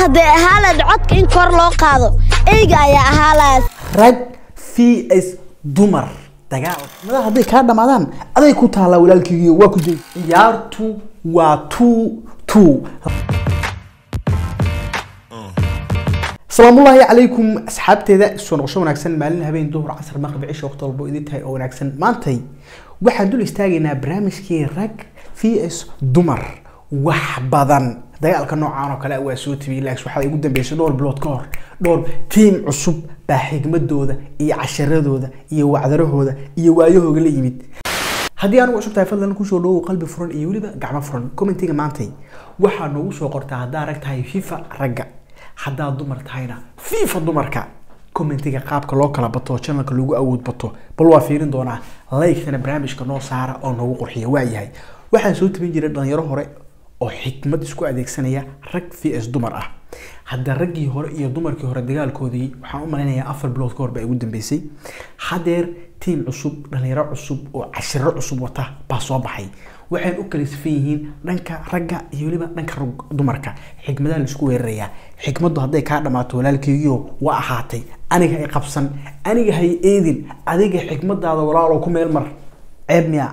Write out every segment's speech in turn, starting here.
hadday ahaa lahayd codka in kor loo qaado eyga ayaa ahaa lahayd rag vs dumar dagaal madax hadday kaa dhamaadaan aday ku taallaa walaalkeygiyo waa ku jay ciyaartu waa two two salaamullaahi calaykum asxaabteeda soo noqosho wanaagsan maalin habeen duhur casar maqrib cisho waqti walbo idin tahay oo wanaagsan maantay waxaan dul istaagaynaa barnaamijkii rag vs dumar wax badan dagaalka noocaan oo kale waa soo tibiyey laakiin waxaa igu dambeysay dhowr bilood ka hor dhowr tiim cusub baa xigmadooda iyo casharadooda iyo wacdarahooda iyo waayahooga la yimid haddii anugu cusub tahay fadlan kusoo dhawow qalbi furan iyo weliba gacmo furan commentiga maantay waxaa noogu soo qortaa haddaa rag tahay fifa ragga haddaad dumar tahayna fifa dumarka commentiga qaabka loo kala bato channelka lagu awood bato bal waa fiirin doonaa like-tana barnaamijka noo saara oo noogu qurxiya waayahay waxaa soo tabin jiray dhalinyaro hore oo xikmad isku adeegsanaya rag vs dumar ah hadda raggii hore iyo dumarkii hore dagaalkoodii waxaan u malaynayaa afar bilood ka hor baa igu dambeysay hadeer tiim cusub dhalinyaro cusub oo cashiro cusub wata baa soo baxay waxay u kala sifan yihiin dhanka ragga iyo weliba dhanka dumarka xikmadaha laisku weerarayaa xikmaddu hadday kaa dhammaato walaalkeygiio waa ahaatay aniga hay qabsan aniga hay eedin adiga xikmadaada walaalo ku meel mar ceeb miya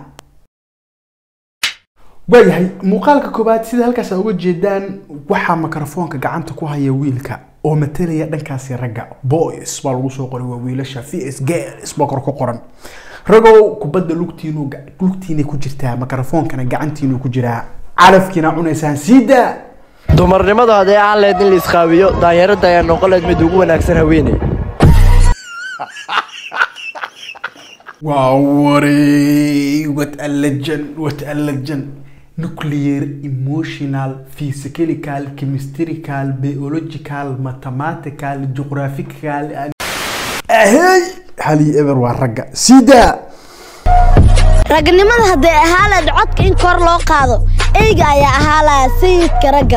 waayahay muuqaalka koobaad sida halkaas a uga jeedaan waxaa mikrofoonka gacanta ku haya wiilka oo matalaya dhankaasi ragga boys baa lagu soo qoray waa wiilasha vs girls baa kor ku qoran ragow kubadda lugtiinu lugtiinay ku jirtaa mikrofoonkana gacantiinu ku jiraa calafkiina cunaysaan siidaa dumarnimadu hadday aan lahayd in la isqaabiyo daanyarada ayaa noqon lahayd mid ugu wanaagsan haweeney waa waray what a legend what a legend nuclear emotional physical chemistrical biological mathematical geographical ahey hali ever waa ragga siidaa ragnimada hadday ahaa lahayd codka in kor loo qaado eyga ayaa ahaa lahayd sayidka ragga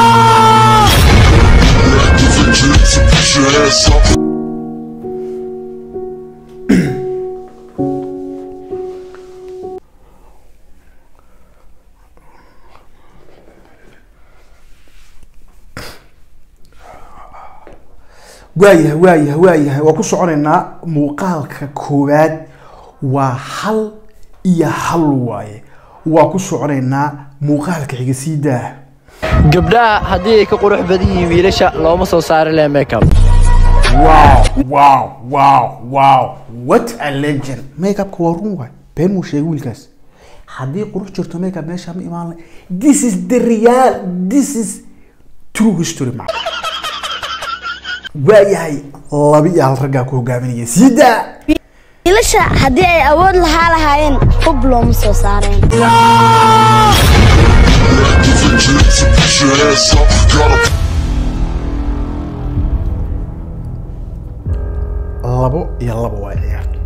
waayahay waayahay waayahay waa ku soconaynaa muuqaalka koowaad waa hal iyo hal waaye waa ku soconaynaa muuqaalka xiga sii daa gabdhaha haddii ay ka qurux badan yihiin wiilasha looma soo saari laha makeup wow wow wow wow what a legend makeupka waa run waay been muu sheegay wiilkaas haddii qurux jirto makeup meesha ma imaan lahay this is the real this is true history ma waayahay laba iyo hal raggaa ku hogaaminaya sii daa wiilasha haddii ay awood lahaa lahaayeen hub looma soo saareen labo iyo labo waa ciyaarto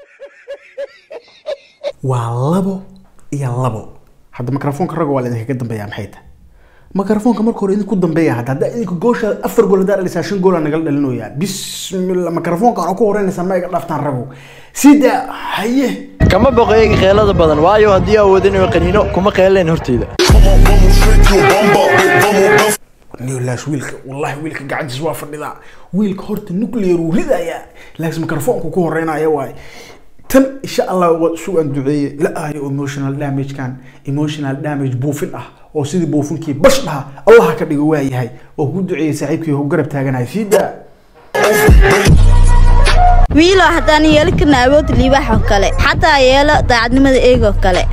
waa labo iyo labo hadda mikrofoonka ragga waa la idinkaga dambeeyaa maxay tahay mikrofoonka marka hore idinku dambeeya hadda haddaa idinka goosha afar gool haddaa dhalisaa shan goola nagala dhalinoyaa bismillah mikrofoonka ana ku horeynaysaa ma iga dhaaftaan ragow sida haye kama boqo eega keelada badan waayo haddii awoodin inuu qaniino kuma qeelayn horteyda nilaas wiilka wallahi wiilka gacantiis waa fadhidaa wiilka horta nuclear uu ridayaa laakiin mikrofoonku ku horeynaya waay tan insha allah waa sugan duceeye ilaahayo emotional damage-kan emotional damage buufin ah oo sidii buufinkii bash dhaha allah ka dhigo waayahay oo ku duceeyey saaxiibkii oo garab taaganahay sii daa wiilo haddaan yeeli karna awood liibaax oo kale xataa yeelo daacadnimada eegoo kale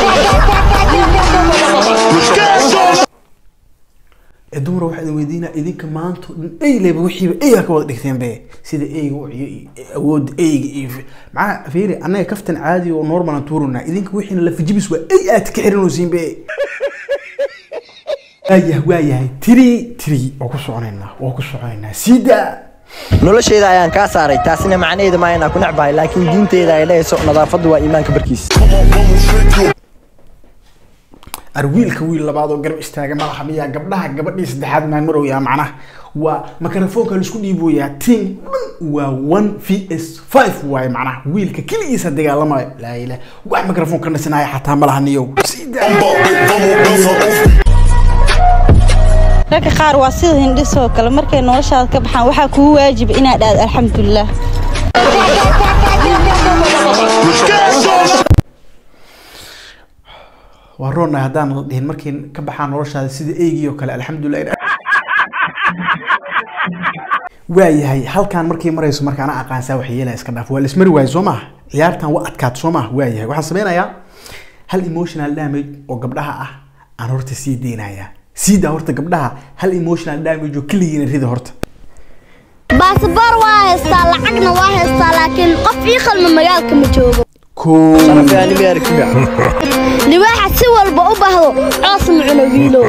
ee dumar waxaa idin weydiinaa idinka maanta dhan eyleba wixiiba eyga ka wada dhigteen be sida eyga u ciyo iyo awoodda eyga iyo macnaha fiiri annaga kaftan caadi oo normal aan tuuranaa idinka wixiina lafajibis waa ey aad ka xiranaysiin be waayahay waayahay tiri tiri waa ku soconaynaa waa ku soconaynaa sii daa noloshayda ayaan kaa saaray taasina macnaheedu maa inaan ku necbahay laakiin diinteyda ay dhahayso nadaafaddu waa iimaanka barkiis ar wiilka wiil labaad oo garab istaaga madaxa miyaa gabdhaha gabadhii saddexaad maan marowyaa macnaha waa mikrofoonka laisku dhiiboyaa team dhan waa one v s five waaye macnaha wiilka keligiisa dagaalamayo laa ilah wax mikrofoon ka nasinaya xataa ma laha niyow Sii daa. ragga qaar waa sida hindhisoo kale markay noloshaada ka baxaan waxaa kugu waajiba inaad aad alxamdulilah waa roonnahay haddaan la dhihin markay ka baxaan noloshaada sida eygii oo kale alxamdulilah waayahay halkaan markay marayso marka ana aqaansaa wax yeelaya iska dhaaf waa laismari waayo soo maaha ciyaartan waa adkaat soo maaha waayahay waxaan sameynayaa hal emotional damage oo gabdhaha ah aan horta sii deynayaa siidaa horta gabdhaha hal emotional damage oo keligiina rida horta baasaboor waa haystaa lacagna waa haystaa laakiin qof ii qalma magaalka ma joogo koo libaaxa si walba u baahdo coos ma cuno wiilow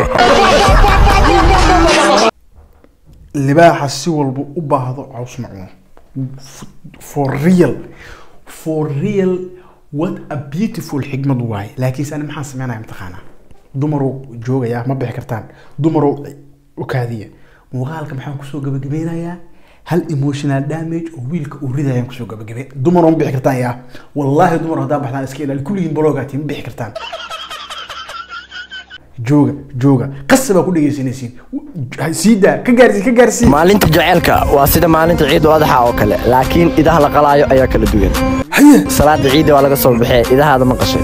libaaxa si walba u baahdo caws macuno for real for real what a beautiful xigmad waaye laakiinse ani maxaan sameynaya mataqaanaa dumarow joogaya ma bixi kartaan dumarow u kaadiya muuqaalka maxaan kusoo gabagabeynayaa hal emotional damage oo wiilka uu ridayaan kusoo gabagabe dumarow ma bixi kartaan yaa wallaahi dumar haddaa baxdaan iska ilaali kulligiin baloogaati ma bixi kartaan jooga jooga qasabaa ku dhegeysanaysiin siidaa ka gaarsiin ka gaarsiin maalinta jaceylka waa sida maalinta ciid adaxa oo kale laakiin idaha la qalaayo ayaa kala duwan haye salaada ciidda waa laga soo baxee idahaada ma qashay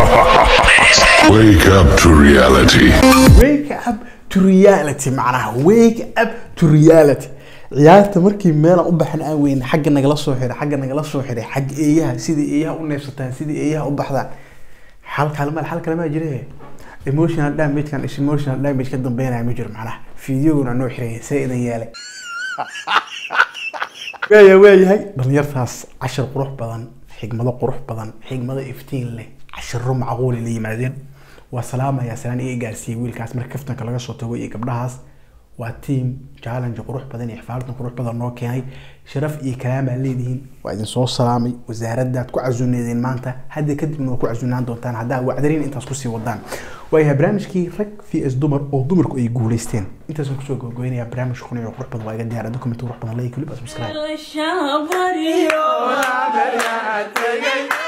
Wake up to reality. wake up to reality macnaha wake up to reality ciyaarta markii meelaan u baxan aan weyn xagga nagala soo xiray xagga nagala soo xiray xagga eeyaha sida eeyaha u neefsataan sida eeyaha u baxdaan xal kalma xal kalma jire emotional damage kan is emotional damage ka dambeynaya ma jiro macnaha fiidiyoguna noo xiray see idan yeelay waaya waayahay dhalinyartaas cashir qurux badan xigmado qurux badan xigmado iftiin leh cashiro macquuli la yimaadeen waa salaamaya salaan iga gaarsiiyey wiilkaas marka kaftanka laga soo tago iyo gabdhahaas waa team challenge qurux badan iyo xifaaltan qurux badan noo keenay sharaf iyo kalaam baa leedihiin waa idin soo salaamay wasaaradaad ku casuuneedeen maanta hadda kadibna waa ku casuunaan doontaan haddaa wacdarin intaas kusii wadaan waayahay barnaamijkii rag v s dumar oo dumarku ay guuleysteen intaasaan kusoo gogoynaya barnaamij kun iyo qurux badan waa iga diyaara document qurux badan like clip subscribe الشهر